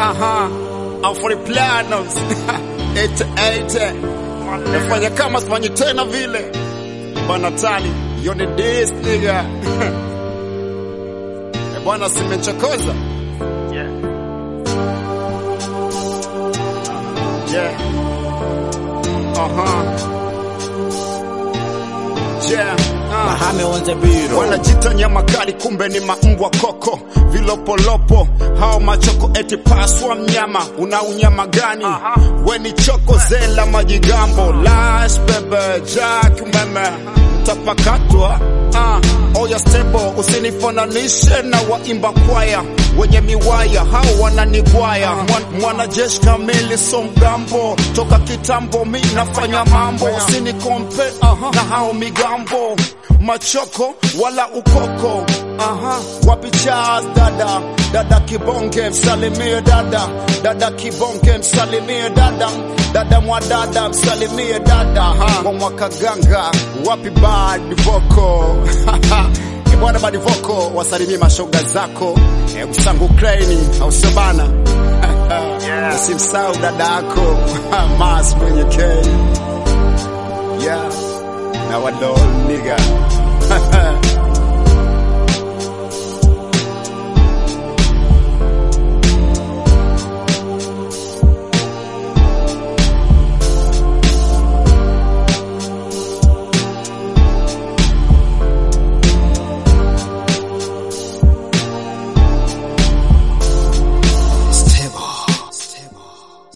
aha I'm for the platinums ete ete nafanya kama sifanyi tena vile bwana tali yone this nigga Eh, bwana simechokoza Yeah. yeah aha yeah uh. Mahame on the bureau. wanajita nyama kali kumbe ni maumbwa koko vilopolopo hao machoko eti paswa mnyama una unyama gani we ni choko zela majigambo lash bebe jack umeme mtapakatwa uh, oya stebo usinifananishe na waimba kwaya wenye miwaya hao wananigwaya Mwan, mwanajeshi kamili so mgambo toka kitambo mi nafanya mambo usinikompe na hao migambo machoko wala ukoko aha wapi Charles dada dada kibonge msalimie dada dada kibonge msalimie dada dada mwadada msalimie dada ha wa mwakaganga wapi bad voko Eh, bwana bad voko wasalimie mashoga zako eh, msangu kreni au sabana Yeah. usimsahau dada yako mas mwenye kei yeah na wadol nigga